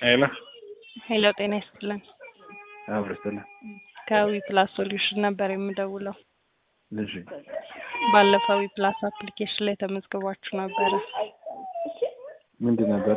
ሄሎ ሄሎ ጤና ይስጥልን። አብሮ ይስጥልን። ከዊ ፕላስ ሶሉሽን ነበር የምደውለው። እሺ ባለፈው ዊ ፕላስ አፕሊኬሽን ላይ ተመዝግባችሁ ነበረ። ምንድን ነበረ?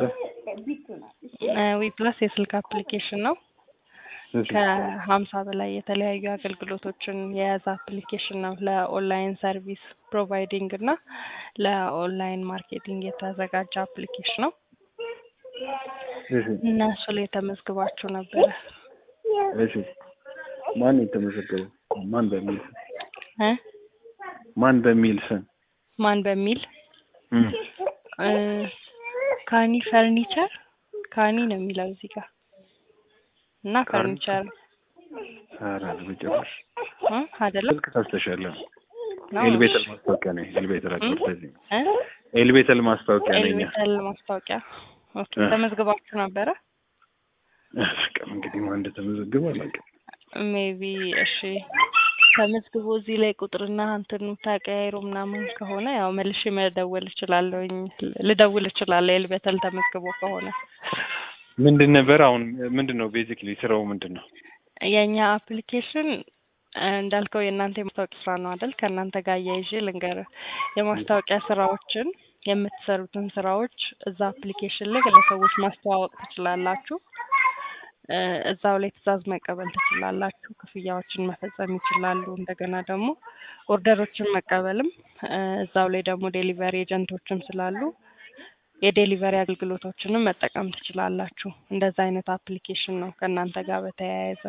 ዊ ፕላስ የስልክ አፕሊኬሽን ነው። እሺ ከሀምሳ በላይ የተለያዩ አገልግሎቶችን የያዘ አፕሊኬሽን ነው። ለኦንላይን ሰርቪስ ፕሮቫይዲንግ እና ለኦንላይን ማርኬቲንግ የተዘጋጀ አፕሊኬሽን ነው እሺ እና እሱ ላይ ተመዝግባችሁ ነበረ እሺ ማን የተመዘገበው? ማን በሚል ስም? እ ማን በሚል ስም? ማን በሚል እም፣ እ ካኒ ፈርኒቸር ካኒ ነው የሚለው እዚህ ጋር እና ፈርኒቸር ኧረ በጭራሽ እ አይደለም ስልክ ታስተሻለ ነው? ኤልቤተል ማስታወቂያ ነው። ኤልቤተል አድቨርታይዚንግ እ ኤልቤተል ማስታወቂያ ነኝ። ኤልቤተል ማስታወቂያ ኦኬ እ። ተመዝግባችሁ ነበረ በቃ እንግዲህ ማን እንደተመዘገበ አላውቅም። ሜቢ እሺ ተመዝግቦ እዚህ ላይ ቁጥርና እንትኑ ተቀያይሮ ምናምን ከሆነ ያው መልሼ መደወል እችላለሁኝ ልደውል እችላለሁ ኤልቤተል ተመዝግቦ ከሆነ ምንድን ነበር አሁን ምንድን ነው ቤዚክሊ ስራው ምንድን ነው? የእኛ አፕሊኬሽን እንዳልከው የእናንተ የማስታወቂያ ስራ ነው አይደል? ከእናንተ ጋር እያይዤ ልንገርህ የማስታወቂያ ስራዎችን የምትሰሩትን ስራዎች እዛ አፕሊኬሽን ላይ ለሰዎች ማስተዋወቅ ትችላላችሁ። እ እዛው ላይ ትዕዛዝ መቀበል ትችላላችሁ። ክፍያዎችን መፈጸም ይችላሉ። እንደገና ደግሞ ኦርደሮችን መቀበልም እ እዛው ላይ ደግሞ ዴሊቨሪ ኤጀንቶችም ስላሉ የዴሊቨሪ አገልግሎቶችንም መጠቀም ትችላላችሁ። እንደዛ አይነት አፕሊኬሽን ነው ከእናንተ ጋር በተያያዘ።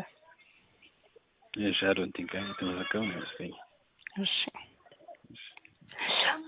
እሺ አይ ዶንት ቲንክ የተመዘገበ ነው ይመስለኛል። እሺ